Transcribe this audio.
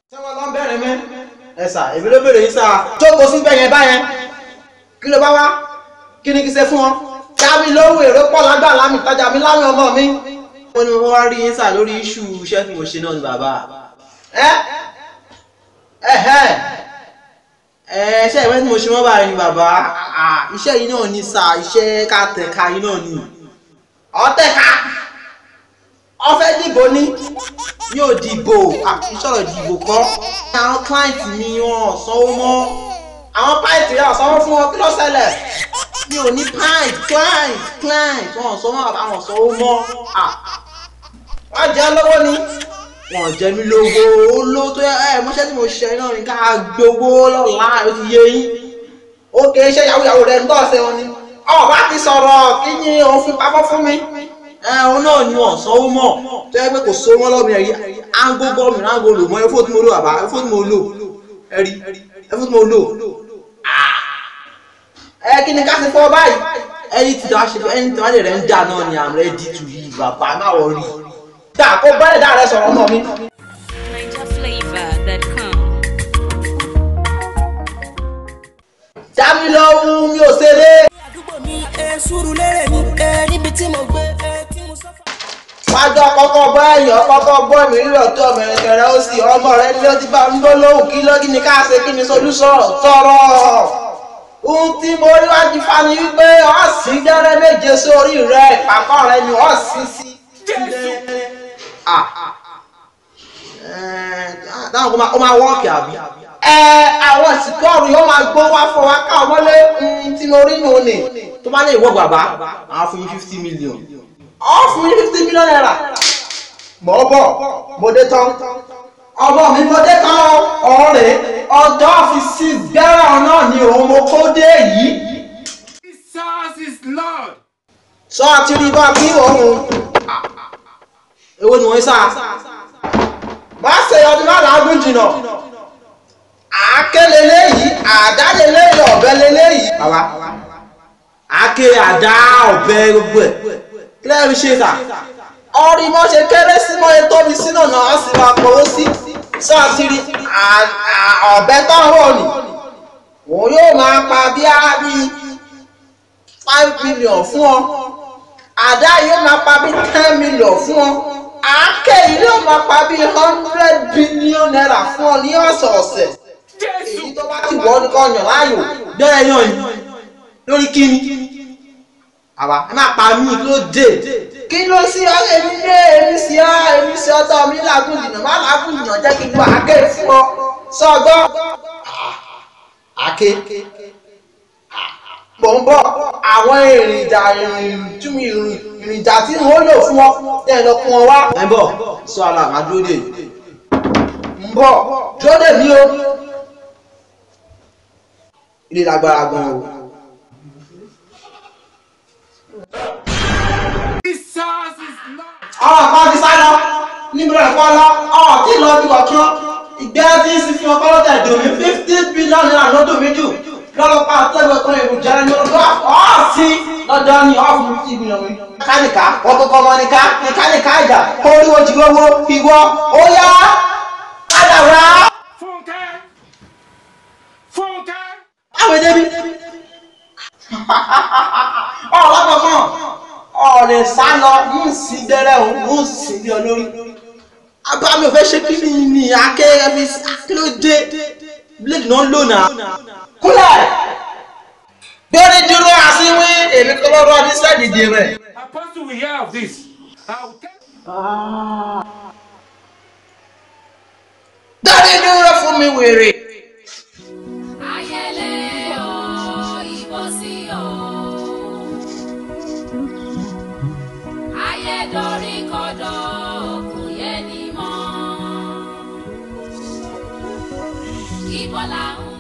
ṣé wọn lọ ń bẹ̀rẹ̀ mẹ́ ẹ sà èmi ló bèrè yín sà jókòó sí bẹ́yẹn báyẹn kí ló bá wá kí ni kí ṣe fún ọ dábì lówó èrò pọ̀ lágbà lámì tajà mi láwọn ọmọ mi. wọ́n ní mo wá rí yín sà lórí iṣu iṣẹ́ tí mo ṣe náà ni bàbá. ẹ ẹ ẹ ẹ ṣe ìwé tí mo ṣe mọ́ báyìí ni bàbá iṣẹ́ yìí náà ni sà iṣẹ́ ká tẹ̀ka yìí náà ni ọ̀tẹ̀ka ọfẹ dìbò ní yóò dìbò ìṣòro dìbò kọ àwọn client mi wọn sanwó mọ́ àwọn pint rẹ sanwó fún wọn kí ló ṣẹlẹ̀ mi ò ní pint client client wọn sanwó àwọn sanwó mọ́ wọn jẹ lọ́wọ́ ni wọn jẹ mí lówó olówó tó yẹ ẹ mọṣẹ tí mo ṣe náà ní ká gbowó lọ́la ó ti yé yín ó kè é ṣe yàwó rẹ ń tọ́ ṣe wọn ni ọ̀ bá ti sọ̀rọ̀ kí ni òun fi pamọ́ fún mi ẹ̀hún náà ni wọ́n sanwó mọ̀ tó yẹ pé kò so wọ́n lọ́mọ ẹ̀rí áńgó gọ́ọ̀mù áńgó lò mọ́ ẹ̀fọ́ tí mo lò àbá ẹ̀fọ́ tí mo lò ẹ̀rí ẹ̀fọ́ tí mo lò. ẹ kí ni ká ṣe fọ́ báyìí ẹni tí wàá ṣe ẹni tí wàá lè rẹ̀ ń dà náà ni I'm ready to yí bàbá náà wọ́n rí. dà kó bẹ́rẹ̀ dà rẹ sọ̀rọ̀ ọmọ mi. NigerFlavor.com. jámi lọ́wọ́ mi ò ṣeré. àdúgbò mi ẹ sùúrù lérè mi ẹ níbi tí mo gbé ẹ tí mo sọ́fà. wájú ọkọ̀ọ̀kọ̀ bọ́ ẹ̀yìn ọkọ̀ọ̀kọ̀ bọ́ mi rírọ̀ tó ọmọ ẹ̀kẹ̀rẹ̀ ó sì ọmọ rẹ ní ó ti bá ń bọ́ lóhùn kí lọ́gí ni ká ṣe kí ni solúsọ̀ tọrọ. ohun tí mo rí wájú fani wípé ọ̀sìn dẹ́rẹ́ méje sórí rẹ ìpàkọ́ rẹ ni ọ̀sìn sí. dáhùn kó máa wọ́ọ̀kì àbí. ẹ àwọn ìsìnkú ọ̀run yóò máa gbó wá fún wa ká ọmọlé tí mo rí nù ní. tó bá lè wọ́ bàbá àwọn fún yín fifty million ọ fún yín fifty million naira mọ̀ bọ̀ mo dé tán ọmọ mi mo dé tán ọ̀rẹ́ ọjọ́ fi sí gbẹ́rọ̀ náà ni òun mo kó dé yìí. Jesus is Lord. sọ àti rí bá kí òun èwo ni wọ́n sá má ṣe ọdún má làágùn jìnnà àáké leléyìí àdá leléyìí ọ̀bẹ leléyìí. bàbá àáké àdá ọ̀bẹ gbogbo ẹ̀ kílẹ̀ fi ṣe sà ọrí mọ́ ṣe kéré sí mọ́ ẹ tóbi sínú ọ̀nà á sì máa pọ̀wó sí sọ́ọ̀tìrì ọ̀bẹ tọ́wọ́ ni òun yóò máa pa bí á bí five million fún ọ àdá yóò máa pa bí ten million fún ọ àáké yìí yóò máa pa bí hundred billion naira fún ọ ní ọ̀sọ̀ọ̀sẹ̀ èyí tó bá ti wọ́ ní kọ́ yàn láàyò bẹ́ẹ̀ yàn yìí lórí kíni àwa ẹ máa pa mí kí ló dé kí ló sí ọ èmi dé èmi sí ọ èmi sí ọ tọ mi làágùn jìnnà má làágùn jìnnà jẹ́ kí n gbọ́ àáké fún ọ sọgbọ́ àáké mò ń bọ̀ àwọn èrìjà ìrìntúmi ìrìnjà tí n ó lò fún ọ tẹ́ ẹ lọ kún ọ wá. ẹ bọ̀ sọ ara àmà dúró dè ń bọ̀ dúró dè mí o ilé lágbára gan o. Jesus is Lord. àwọn kan ti sá lọ níbi rẹ̀ kọ́ lọ ọ̀ tí lọ bí wọ́n kí wọ́n ìgbẹ́ tí ń sin fi wọn kọ́ lọ́tẹ̀ dùn mí fifty billion naira ló dùn mí jù lọ́lọ́pàá àtẹ́gbẹ́ kan èrò jẹ́rẹ́ ní ọdún ọ̀ sí lọ́jọ́ ní ọ̀ fún fifty billion mi. káníkà ọkọ̀ọ̀kọ̀ ọmọ nìka ní káníkà ìjà oríwo jì owó ìwọ ó yá kádàrá. Fúnkẹ́. Fúnkẹ́. báwo débi ọ̀lọ́kọ̀ọ̀kan ọ̀rẹ́ sá lọ ń sí gbẹ́rẹ́ òun ń sí bí ọ lórí abámi ò fẹ́ ṣe kí ni ní akẹ́rẹ́ fi kí ló dé bíléèdì náà lò náà. kúlẹ̀ gbẹ́rẹ́ dúró àsínwé èmi kọ́ lọ́rọ́ ní sẹ́ẹ̀dìdì rẹ̀. Apostle will hear of this. I will tell gbẹ́rẹ́ dúró fún mi wèrè. Ayẹlẹ o, ìbọ̀sí o. Ayẹ̀dọ̀rí kọ̀dọ̀ kò yẹ ni mọ́. Ìbọ̀là ń